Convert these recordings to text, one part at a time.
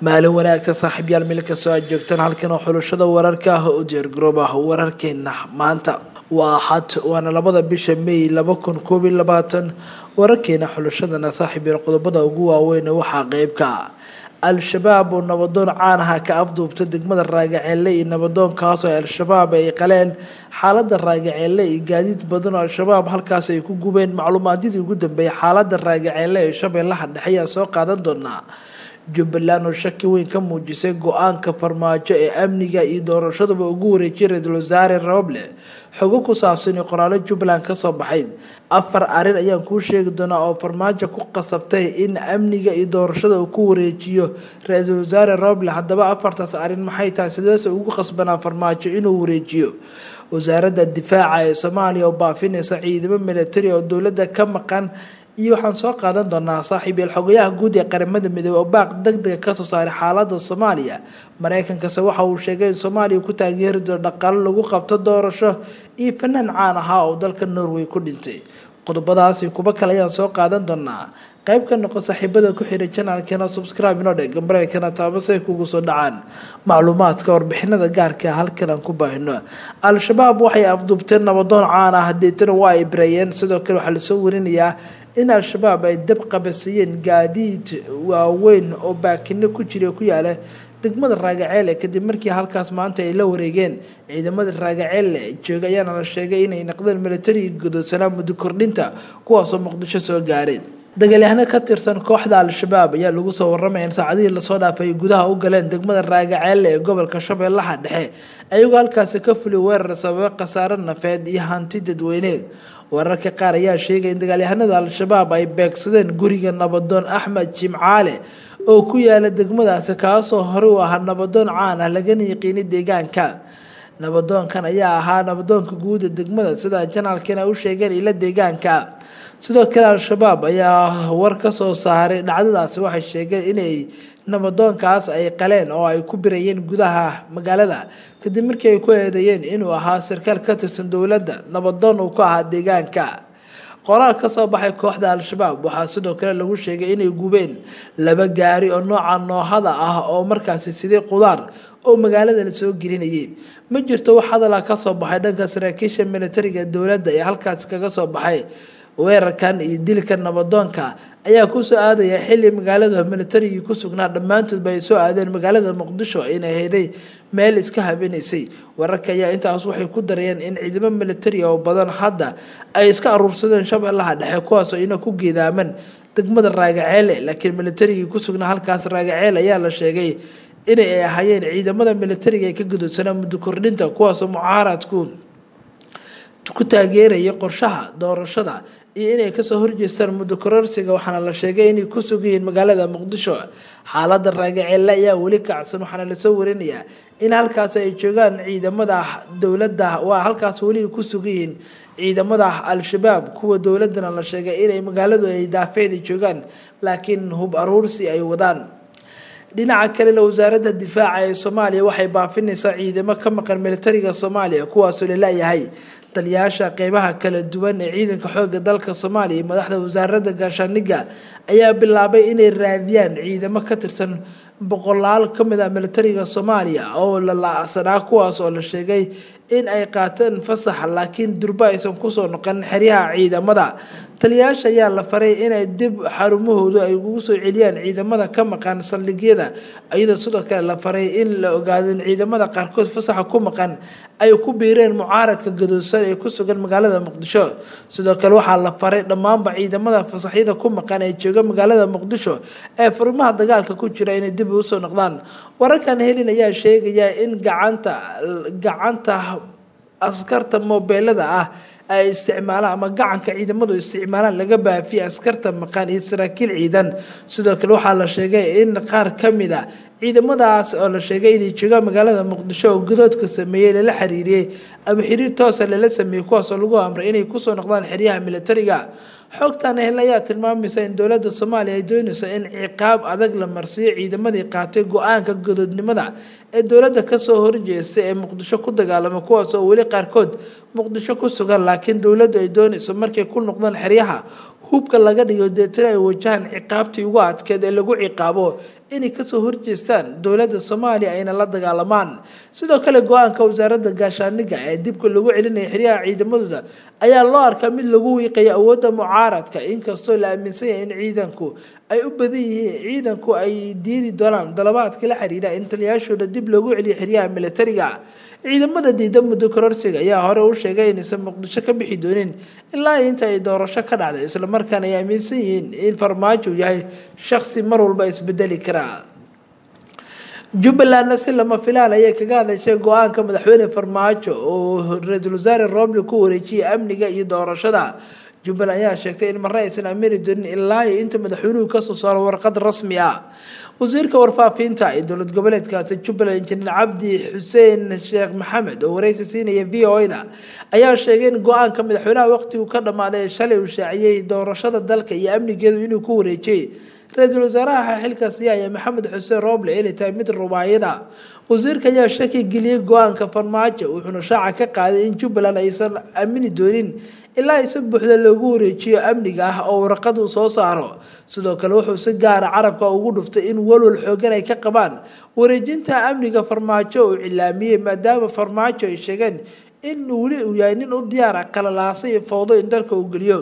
maalin wanaagsan saaxiibyaal meel kastoo aad joogtaan halkan oo xulashada wararka ah oo diyaargaroob ah wararkeena maanta waa axad waana labada bisha may laba kun koob iyo labaatan wararkeena xulashadana saaxiibyaal qodobada ugu waaweyn waxaa qeybka al-shabaab oo nabadoon caan aha ka afduubta degmada raagaceelle iyo nabadoonkaasoo al-shabaab ay qaleen xaalada raagaceelle iyo gaadiid badan oo al-shabaab halkaas ay ku gubeen macluumaadyadii ugu dambeeyay xaalada raagaceelle ee shabeellaha dhexe ayaa soo qaadan doonaa jubbaland oo shaki weyn ka muujisay go-aanka farmaajo ee amniga iyo doorashaduba ugu wareejiyay ra-iisul wasaare roble xogo ku saabsan iyo qoraalo jubbaland kasoo baxay afar arrin ayaan kuu sheegi doonaa oo farmaajo ku qasabtay in amniga iyo doorashada uu ku wareejiyo ra-iisul wasaare roble haddaba afartaas arrin maxay tahay sideese ugu qasbanaa farmaajo inuu wareejiyo wasaaradda difaaca ee soomaaliya oo baafinaysa ciidamo militari oo dowladda ka maqan iyo waxaan soo qaadan doonaa saaxiibyeel xogayaha guud ee qaramada midoobey oo baaq deg dega kasoo saaray xaalada soomaaliya mareykankase waxa uu sheegay in soomaaliya ku taageeri doono dhaqaalo lagu qabto doorasho iyo fanaan caan ahaa oo dalka norway ku dhintay qodobadaasi kuba kale ayaan soo qaadan doonaa qayb ka noqon saaxiibada ku xiray janaalkeena subscribe inoo dheg gambareykana taabasay kugu soo dhacaan macluumaadka warbixinada gaarka halkan aan ku baahino al-shabaab waxay afduubteen nabadoon caan ah deetana waa ay bareeyeen sidoo kale waxaa lasoo warinayaa in al-shabaab ay dab qabasiiyeen gaadiid waaweyn oo baakino ku jira ku yaala degmada raagaceele kadib markii halkaas maanta ay la wareegeen ciidamada raagaceelle jooga ayaana la sheegay inay naqdeen militariga godoodsanaa muddo kordhinta kuwaasoo muqdisho soo gaareen dagaalyahano ka tirsan kooxda al-shabaab ayaa lagu soo waramaya in saacadihii lasoo dhaafay ay gudaha u galeen degmada raagaceelle ee gobolka shabeellaha dhexe ayagoo halkaasi ka fuli weerar sababa khasaaro nafeed iyo hanti dadweyne wararka qaar ayaa sheegay in dagaalyahanada al-shabaab ay beegsadeen guriga nabadoon axmed jimcaale oo ku yaala degmadaasi kaasoo hore u ahaa nabadoon caan ah lagana yaqiinay deegaanka nabadoonkan ayaa ahaa nabadoonka guuda degmada sida janaalkana u sheegeen ila deegaanka sidoo kale al-shabaab ayaa war ka soo saaray dhacdadaasi waxay sheegeen inay nabadoonkaas ay qaleen oo ay ku birayeen gudaha magaalada kadib markii ay ku eedeeyeen inuu ahaa sarkaal ka tirsan dowladda nabadoon uu ka ahaa deegaanka qoraal ka soo baxay kooxda al-shabaab waxaa sidoo kale lagu sheegay inay gubeen laba gaari oo nooca noohada ah oo markaasi siday qudaar oo magaalada lasoo gelinayay ma jirto wax hadala kasoo baxay dhanka saraakiisha militariga dowladda ee halkaasi kaga soo baxay weerarkan iyo dilka nabadoonka ayaa kusoo aadaya xili magaalada militarigii ku sugnaa dhammaantoodba ay soo aadeen magaalada muqdisho inay hayday meel iska habinaysay wararka ayaa intaas waxay ku darayeen in ciidamo militari oo badan hadda ay iska aruursadeen shabeellaha dhexe kuwaasoo ina ku geedaaman degmada raagaceele laakiin militarigii ku sugnaa halkaas raagaceele ayaa la sheegay inay ay ahaayeen ciidamada militariga ee ka gudubsanaa muddo kordhinta kuwaasoo mucaaradku ku taageeraya qorshaha doorashada iyo inay kasoo horjeestaan muddo kororsiga waxaana la sheegay inay ku sugayihiin magaalada muqdisho xaalada raagaceelle ayaa weli kacsan waxaana lasoo warinayaa in halkaas ay joogaan ciidamada dowladda waa halkaas weli ku sugayihiin ciidamada al-shabaab kuwa dowladana la sheegay inay magaaladu ay daafeeda joogaan laakiin hub aruursi ay wadaan dhinaca kalena wasaaradda difaaca ee soomaaliya waxay baafinaysaa ciidamo ka maqan militariga soomaaliya kuwaasoo laleeyahay taliyaasha qeybaha kala duwan ee ciidanka xooga dalka soomaaliya iyo madaxda wasaaradda gaashaaniga ayaa bilaabay inay raadiyaan ciidamo ka tirsan boqolaal ka mid ah militariga soomaaliya oo la la-sanaa kuwaas oo la sheegay in ay qaateen fasax laakiin durba aysan kusoo noqon xeryaha ciidamada taliyayaasha ayaa la faray inay dib xarumahoodu ay ugu soo celiyaan ciidamada ka maqan saldhigyada iyadoo sidoo kale la faray in la ogaado in ciidamada qaarkood fasaxa ku maqan ay ku biireen mucaaradka gadoodsan ee ku sugan magaalada muqdisho sidoo kale waxaa la faray dhammaanba ciidamada fasaxyada ku maqan ee jooga magaalada muqdisho ee furimaha dagaalka ku jira inay dib usoo noqdaan wararkan helin ayaa sheegaya in gacanta gacanta askarta moobeelada ah ay isticmaalaan ama gacanka ciidamadu isticmaalaan laga baafiyay askarta maqan iyo saraakiil ciidan sidoo kale waxaa la sheegay in qaar ka mid a ciidamadaas oo la sheegay inay joogaan magaalada muqdisho oo gadoodka sameeyey lala xiriiriyey ama xiriir toosa lala sameeyey kuwaasoo lagu amray inay kusoo noqdaan xeryaha militariga xogtan hel ayaa tilmaamaysa in dowladda soomaaliya ay doonayso in ciqaab adag la marsiiyo ciidamadii qaatay go-aanka gadoodnimada ee dowladda kasoo horjeestay ee muqdisho ku dagaalama kuwaas oo weli qaarkood muqdisho ku sugan laakiin dowladdu ay doonayso markay ku noqdaan xeryaha hubka laga dhigo deetana ay wajahaan ciqaabtii ugu adkeed ee lagu ciqaabo inay kasoo horjeestaan dowladda soomaaliya ayna la dagaalamaan sidoo kale go-aanka wasaaradda gaashaaniga ee dibka lagu celinaya xeryaha ciidamadooda ayaa loo arkaa mid lagu wiiqayo awoodda mucaaradka inkastoo la aaminsan yahay in ciidanku ay u badan yihiin ciidanku ay diidi doonaan dalabaadka la xiriira in taliyaashooda dib loogu celiyo xeryaha militariga ciidamada diida muddo kororsiga ayaa hore u sheegay inaysan muqdisho ka bixi doonin ilaa inta ay doorasho ka dhacday islamarkaana ay aaminsan yihiin in farmaajo yahay shaksi mar walba isbedeli karaa jubbalandna si lama filaan ayay kaga hadashay go-aanka madaxweyne farmaajo oo ra-iisul wasaare roble ku wareejiyay amniga iyo doorashada jubbaland ayaa sheegtay in marre aysan amini doonin ilaa iyo inta madaxweynuhu kasoo saaro warqad rasmi ah wasiirka warfaafinta ee dowlad goboleedkaasi jubbaland injineer cabdi xuseen sheekh maxamed oo wareysi siinaya v o da ayaa sheegay in go-aanka madaxweynaha waqtigu ka dhammaaday shalay uu shaaciyey doorashada dalka iyo amnigeedu inuu ku wareejiyey ra-iisul wasaaraha xilkaasi ayaa maxamed xuseen roble inay tahay mid rubaayada wasiirka ayaa shaki geliyey go-aanka farmaajo wuxuuna shaaca ka qaaday in jubbaland aysan aamini doonin ilaa ay si buuxda loogu wareejiyo amniga ah oo warqad uu soo saaro sidoo kale wuxuu si gaara carabka ugu dhuftay in walwal xoogan ay ka qabaan wareejinta amniga farmaajo uu cilaamiyey maadaama farmaajo ay sheegeen in weli uu yahay nin u diyaara qalalaasa iyo fowdo in dalka uu geliyo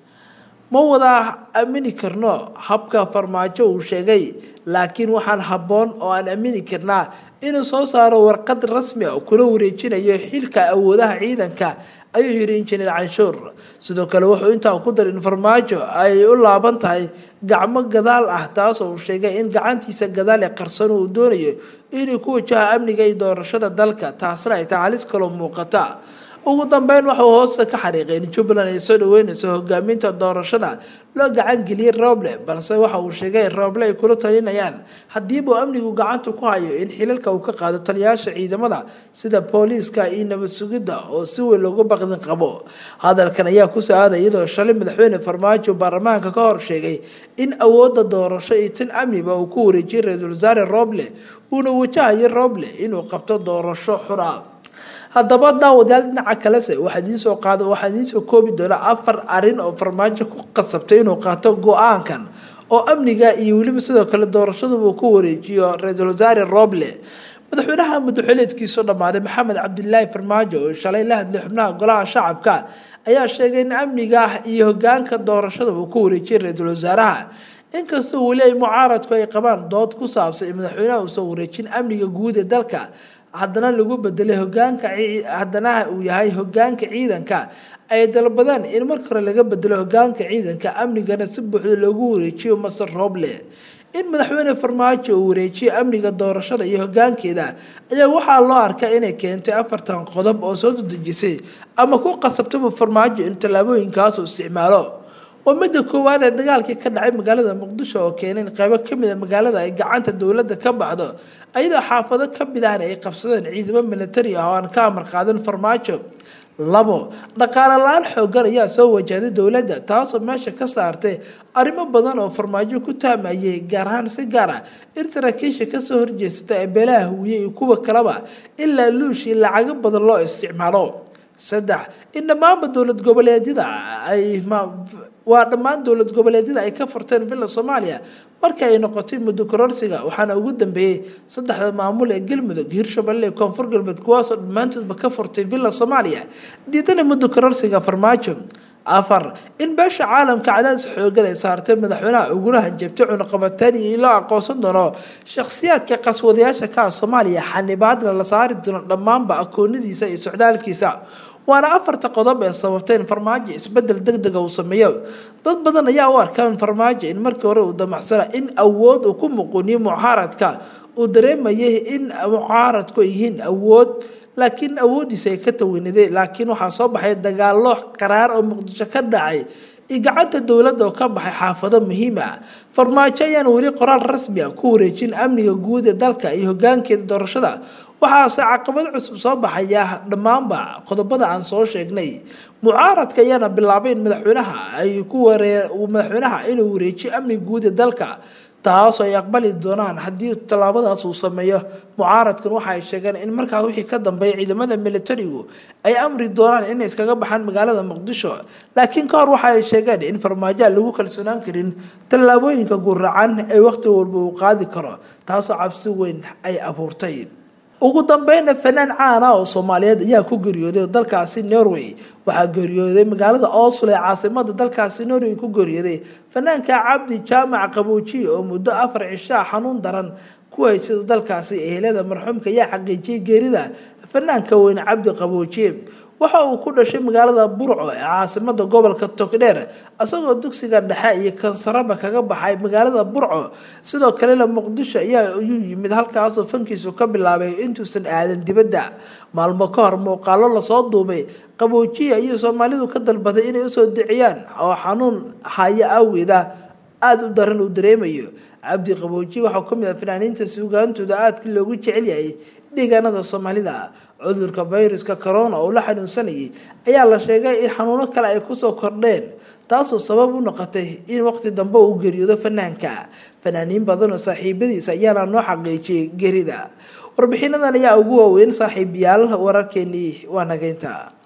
ma wada aamini karno habka farmaajo uu sheegay laakiin waxaan habboon oo aan aamini karnaa inuu soo saaro warqad rasmi a kuna wareejinayo xilka awoodaha ciidanka ayuu yidhi injineer canshuur sidoo kale wuxuu intaa ku daray in farmaajo ay u laaban tahay gacmo gadaal ah taasoo uu sheegay in gacantiisa gadaal ee qarsan uu doonayo inuu ku wajaho amniga iyo doorashada dalka taasna ay tahay halis kaloo muuqata ugu dambeyn waxauu hoosta ka xariiqay in jubbaland ay soo dhaweyneyso hogaaminta doorashada loo gacan geliyey roble balse waxa uu sheegay in roble ay kula talinayaan haddiibuu amnigu gacanta ku hayo in xilalka uu ka qaado taliyaasha ciidamada sida booliiska iyo nabad sugidda oo si weyn loogu baqdin qabo hadalkan ayaa kusoo aaday iyadoo shalay madaxweyne farmaajo baarlamaanka ka hor sheegay in awoodda doorasho iyo tin amniba uu ku wareejiyey ra-iisul wasaare roble uuna wajahayo roble inuu qabto doorasho xur ah haddaba daawadayaal dhinaca kalese waxaa idiinsoo qaada waxaa idiinsoo koobi doona afar arin oo farmaajo ku qasabtay inuu qaato go-aankan oo amniga iyo weliba sidoo kale doorashaduba uu ku wareejiyo ra-iisul wasaare roble madaxweynaha madaxweyneedkiisu dhammaaday maxamed cabdilaahi farmaajo oo shalay la hadlay xubnaha golaha shacabka ayaa sheegay in amniga iyo hogaanka doorashada uu ku wareejiyay ra-iisul wasaaraha inkastoo weli ay mucaaradku ay qabaan dood ku saabsan in madaxweynaha uusan wareejin amniga guud ee dalka haddana lagu bedelay hogaanka haddana uu yahay hogaanka ciidanka ay dalbadeen in marka hore laga bedelo hogaanka ciidanka amnigana si buuxda loogu wareejiyo master roble in madaxweyne farmaajo uu wareejiyo amniga doorashada iyo hogaankeeda ayaa waxaa loo arkaa inay keentay afartan qodob oo soo dadejisay ama ku qasabtaba farmaajo in tallaabooyinkaas uu isticmaalo waa midda koowaad ee dagaalkii ka dhacay magaalada muqdisho oo keenay in qaybo kamid a magaalada ay gacanta dowladda ka baxdo ayadoo xaafado ka mid ahna ay qabsadeen ciidamo militari ah oo aan ka amar qaadan farmaajo labo dhaqaale la-aan xoogan ayaa soo wajahday dowladda taasoo meesha ka saartay arrimo badan oo farmaajo ku taamayay gaar ahaan si gaar ah in saraakiisha kasoo horjeesata ee beelaha huwiye iyo kuwa kaleba ilaa luushii lacago badan loo isticmaalo saddex in dhammaanba dowlad goboleedyada ay waa dhammaan dowlad goboleedyada ay ka furteen villa soomaaliya marka ay noqotay muddo kororsiga waxaana ugu dambeeyey saddexda maamul ee galmudug hirshabelle ee koonfur galbeed kuwaasoo dhammaantoodba ka furtay villa soomaaliya diidana muddo kororsiga farmaajo afar in beesha caalamka cadaadis xoogan ay saartay madaxweynaha uguna hanjabtay cunaqabataan iyo in loo aqoonsan doono shakhsiyaadka qaswadayaasha ka ah soomaaliya xanibaadna la saari doono dhammaanba akoonadiisa iyo socdaalkiisa waana afarta qodob ee sababtay in farmaajo isbedel deg dega uu sameeyo dad badan ayaa u arkaa in farmaajo in markii hore uu damacsana in awood uu ku muquniyo mucaaradka uu dareemayay in mucaaradku ay yihiin awood laakiin awoodiisa ay ka taweynaday laakiin waxaa soo baxay dagaalo qaraar oo muqdisho ka dhacay iyo gacanta dowladda oo ka baxay xaafado muhiim ah farmaajo ayaan weli qoraal rasmi ah ku wareejin amniga guud ee dalka iyo hogaankeeda doorashada waxaase caqabad cusub soo baxaya dhammaanba qodobada aan soo sheegnay mucaaradka ayaana bilaabay in madaxweynaha ay ku waree madaxweynaha inuu wareejiyo amniga guud ee dalka taasoo ay aqbali doonaan haddii tallaabadaas uu sameeyo mucaaradkan waxa ay sheegeen in markaa wixii ka dambeeya ciidamada militarigu ay amri doonaan inay iskaga baxaan magaalada muqdisho laakiin ka hor waxa ay sheegeen in farmaajo aan lagu kalsoonaan karin tallaabooyinka guracan ee waqti walba uu qaadi karo taasoo cabsi weyn ay abuurtay ugu dambeyna fanaan caana oo soomaaliyeed ayaa ku geeriyooday dalkaasi norway waxaa geeriyooday magaalada oslo ee caasimada dalkaasi norway ku geeriyooday fanaanka cabdi jaamac qaboojiye oo muddo afar cishaa xanuun daran ku haysada dalkaasi ehelada marxuumka ayaa xaqiijiyay geerida fanaanka weyne cabdi qaboojiye waxa uu ku dhashay magaalada burco ee caasimada gobolka togdheer isagoo dugsiga dhexe iyo kansaraba kaga baxay magaalada burco sidoo kalena muqdisho ayaa ayuu yimid halkaasoo fankiisu ka bilaabay intuusan aadan dibadda maalmo ka hor muuqaalo lasoo duubay qaboojiya ayuu soomaalidu ka dalbaday inay usoo diciyaan oo xanuun haya awgeeda aada u daran uu dareemayo cabdi qaboojiye waxaa ka mid ah fanaaniinta suugaantooda aadka loogu jecel yahay deegaanada soomaalida cudurka fayruska corona oo la xanuunsanayay ayaa la sheegay in xanuuno kale ay kusoo kordheen taasoo sabab u noqotay in waqti dambe uu geeriyoodo fanaanka fanaaniin badan oo saaxiibadiisa ayaana noo xaqiijiyay gerida warbixinadan ayaa ugu waaweyn saaxiibayaal wararkeenii waa nageynta